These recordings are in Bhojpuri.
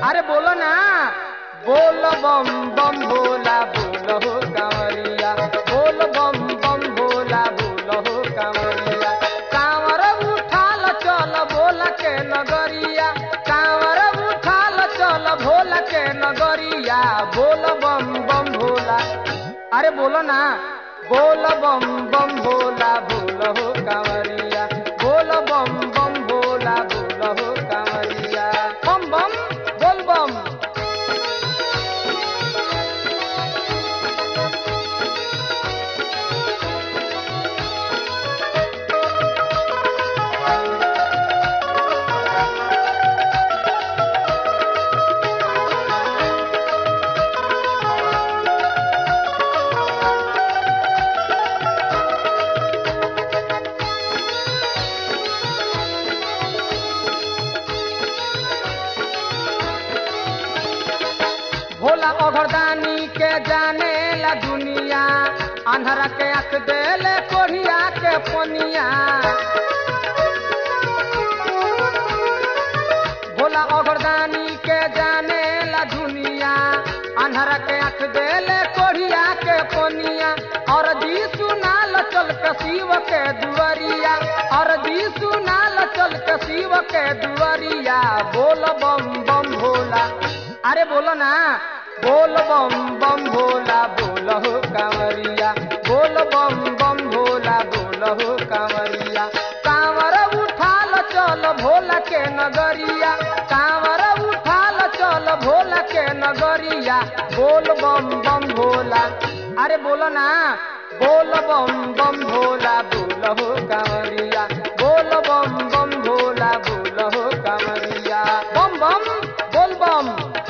अरे बोलो ना बोल बम बम भोला बोल हो कांवरिया बोल बम बम भोला बोल हो कांवरिया कांवर उठाल चल बोल के नगरिया कांवर उठाल चल भोल के नगरिया बोल बम बम भोला अरे बोलो ना बोल बम बम भोला बोल हो कांवरिया बोल बम बम भोला बोल हो कांवरिया बम बम बोल बम भोला अघरदानी के जाने ला दुनिया अंधरा के आंख देले कोढ़िया के पनिया भोला अघरदानी के जाने ला दुनिया अंधरा के आंख देले कोढ़िया के पनिया और जी सुनाल चल के शिव के दुआरिया और जी सुनाल चल के शिव के दुआरिया बोल बम बम भोला अरे बोलो ना बोल बम बम भोला बोल हो कांवरिया बोल बम बम भोला बोल हो कांवरिया कांवर उठाल चल भोला के नगरिया कांवर उठाल चल भोला के नगरिया बोल बम बम भोला अरे बोलो ना बोल बम बम भोला बोल हो कांवरिया बोल बम बम भोला बोल हो कांवरिया बम बम बोल बम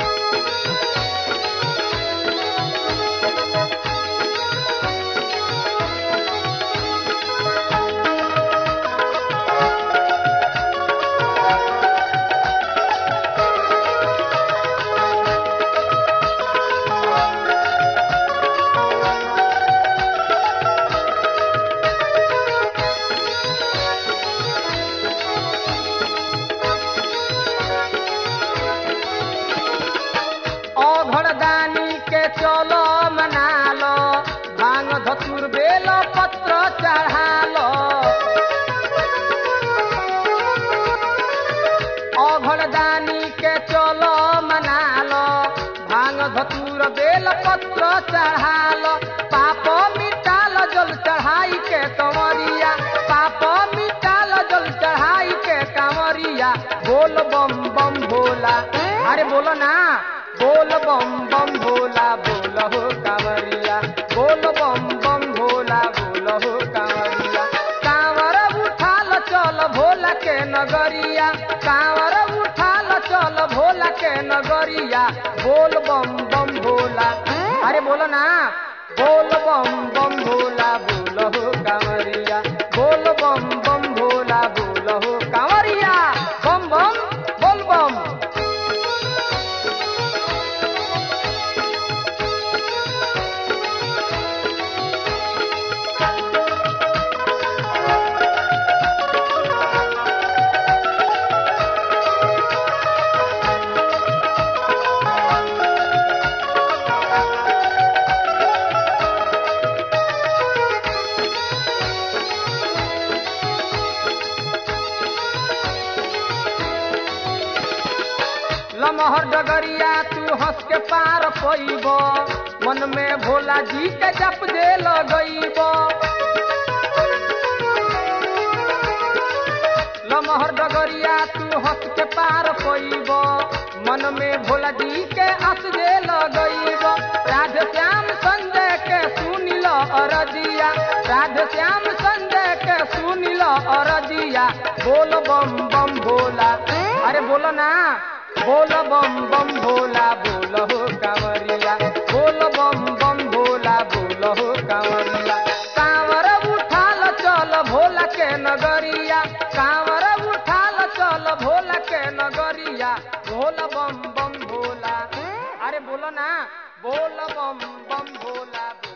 अघड़दानी के चलो मनालो भांग धतुर बेल पत्र चढ़ालो अघड़दानी के चलो मनालो भांग धतुर बेल पत्र चढ़ालो पाप मिटाल जल चढ़ाई के कंवरिया पाप मिटाल जल चढ़ाई के कंवरिया बोल बम बम भोला अरे बोलो ना बोल बम बम भोला बोल हो कांवरिया बोल बम बम भोला बोल हो कांवरिया कांवर उठाल चल भोला के नगरिया कांवर उठाल चल भोला के नगरिया बोल बम बम भोला अरे बोलो ना बोल बम बम भोला बोल हो कांवरिया बोल बम बम भोला बोल हो कांवरिया बम बम बोल बम लमहर डगरिया तू हंस के पार पैब मन में भोला जी के जप दे लगैब लमहर डगरिया तू हंस के पार पैब मन में भोला जी के हंस दे लगैब राधे श्याम संजय के सुनिल अरजिया राधे श्याम संजय के सुनिल अरजिया बोल बम बम भोला अरे बोलो ना बोल बम बम भोला बोल हो कांवरिया बोल बम बम भोला बोल हो कांवरिया कांवर उठाल चल भोला के नगरिया कांवर उठाल चल भोला के नगरिया बोल बम बम भोला अरे बोलो ना बोल बम बम भोला बोल